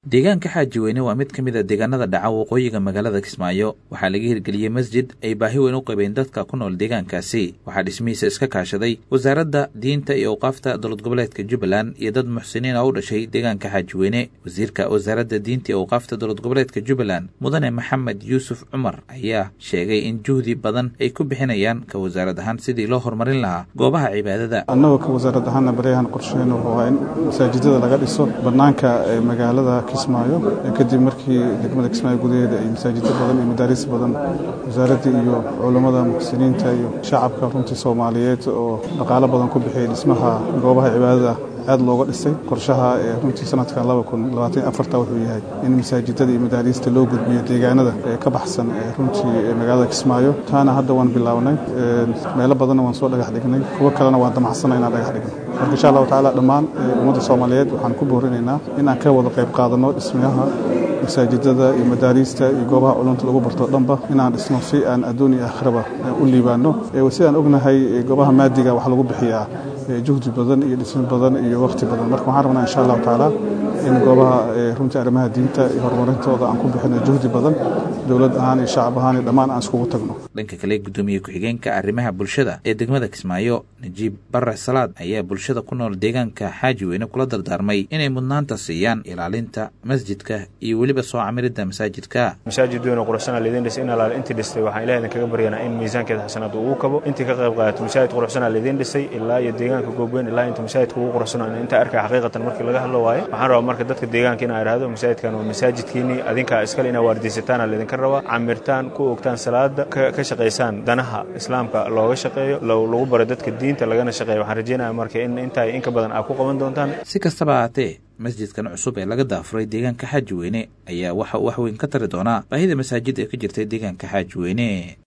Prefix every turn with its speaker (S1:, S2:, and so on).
S1: deegaanka xaaji weyne waa mid ka mid a deegaanada dhaca waqooyiga magaalada kismaayo waxaa laga hirgeliyey masjid ay baahi weyn u qabeen dadka ku nool deegaankaasi waxaa dhismihiisa iska kaashaday wasaaradda diinta iyo awqaafta dowlad goboleedka jubbaland iyo dad muxsiniin oo u dhashay deegaanka xaaji weyne wasiirka wasaaradda diinta iyo awqaafta dowlad goboleedka jubbaland mudane maxamed yuusuf cumar ayaa sheegay in juhdi badan ay ku bixinayaan ka wasaarad ahaan sidii loo horumarin lahaa goobaha cibaadada
S2: annagoo ka wasaarad ahaanna baryahan qorsheyn wuxuu ahaa in masaajidada laga dhiso bannaanka magaalada kismaayo kadib markii degmada kismaayo gudaheeda ay masaajiddo badan iyo madaaris badan wasaaraddii iyo culammada muxsiniinta iyo shacabka runtii soomaaliyeed oo dhaqaalo badan ku bixiyay dhismaha goobaha cibaadada aad looga dhisay qorshaha ee runtii sanadkan wuxuu yahay in masaajidada iyo madaariista loo gudbiyo deegaanada ee ka baxsan ee runtii magaalada kismaayo taana hadda waan bilownay meelo badanna waan soo dhagax dhignay kuwo kalena waan damacsana inaan dhagax dhigno marka insha allahu tacaala dhammaan ummadda soomaaliyeed waxaan ku boorinaynaa inaan ka wada qayb qaadanno dhismayaha masaajidada iyo madaariista iyo goobaha culumta lagu barto dhanba inaan dhisno si aan adduun iyo aakhiraba u liibaano sidaan ognahay goobaha maadiga wax lagu bixiyaa juhdi badan iyo dhismo badan iyo wakhti badan marka waxaan rabnaa insha allahu tacaala in goobaha runtii arrimaha diinta iyo horumarintooda aan ku bixino juhdi badan dowlad ahaan iyo shacab ahaan iyo dhammaan aan iskugu tagno
S1: dhanka kale guddoomiye ku-xigeenka arrimaha bulshada ee degmada kismaayo najiib bare salaad ayaa bulshada ku nool deegaanka xaaji weyne kula dardaarmay inay mudnaanta siiyaan ilaalinta masjidka iyo weliba soo camiridda masaajidka
S3: masaajid weyn oo quruxsana laydin dhisay in alaal intii dhistay waxaan ilaah idin kaga baryanaa in miisaankeeda xasanaad uu kabo intii ka qayb qaadato masaajid quruxsana laydin dhisay ilaa iyo deegaanka goobweyn ilaa inta masaajidka ugu quruxsano inta arkay xaqiiqatan markii laga hadlo waaye waxaan rabaa marka dadka deegaanka inaa idhaahdo masaajidkan waa masaajidkiinii adinkaa iskale inaa waardiysataana laydinka rabaa camirtaan ku ogtaan salaada ka shaqaysaan danaha islaamka looga shaqeeyo lagu baro dadka diinta lagana shaqeeyo waxaan rajeynaya marka in intaa inka badan aad ku qaban doontaan
S1: si kastaba ahaatee masjidkan cusub ee laga daafuray deegaanka xaaji weyne ayaa waxa uu wax weyn ka tari doonaa baahida masaajid ee ka jirtay deegaanka xaaji weyne